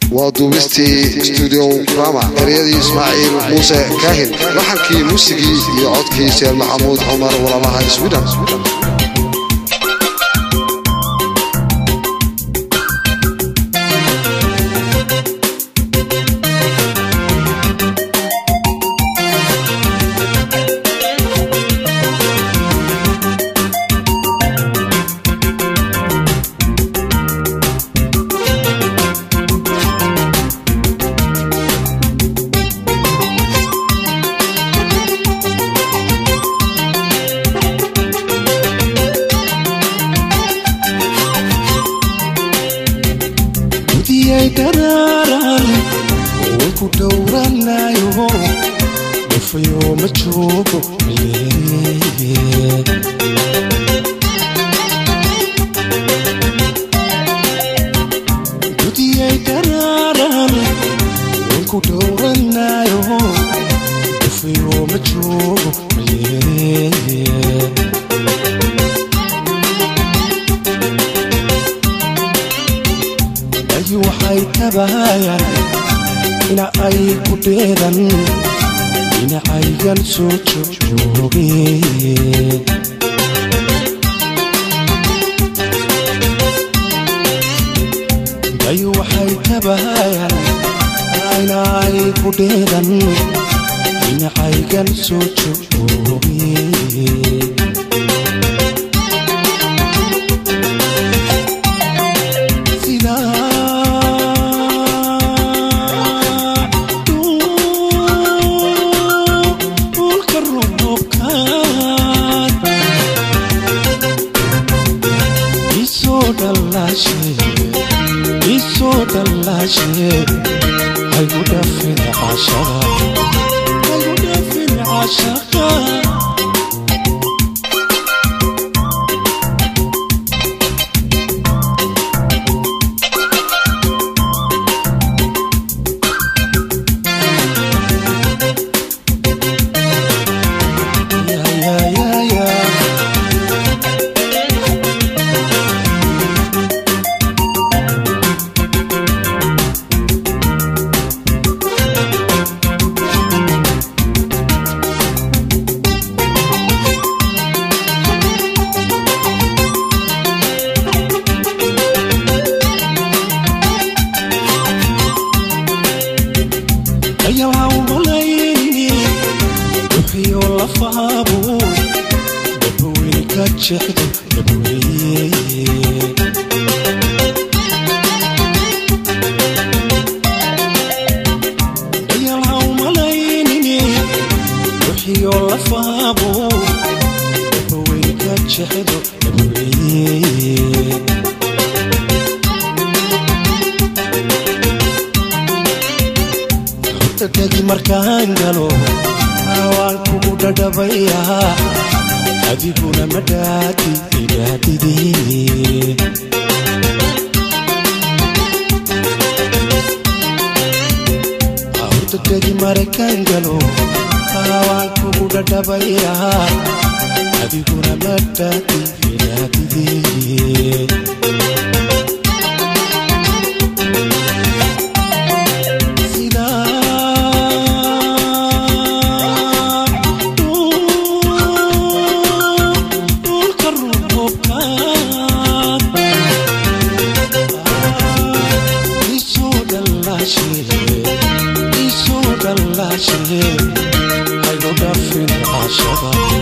waa duubistii stuudio rama eryadii ismaaciil muuse kaahin laxankii muusigii iyo codkii sheer maxamuud cumar walaalaha swiden gudiyay daraaran way ku dhowranayo dhufayo ma joogo gudiyay daraaran way ku dhowranayo dhufayo ma joogo ay waxay tabayaan ina ay ku dheedan dhinacaygan soo joogeen ay waxay tabayaan ina ay ku dheedan dhinacaygan soo joogeen isoo dhallaashe haygu dhafin cashaqa haygu dhafin cashaqa Ya, ya, ya, ya. ayaa umalayni wuxiyo lafaabo dabaweyne ka jecdo dabweye ayaa umalayni wuxiyo lafaabo dabaweyne ka jecdo dabweye degi markaan galo waan kugu dhadhabayaa adiguna madhaadi idhaadidee horta degi markaan galo waan kugu dhadhabayaa adiguna madhaadi idhaadidee haygu dhafin cashaqa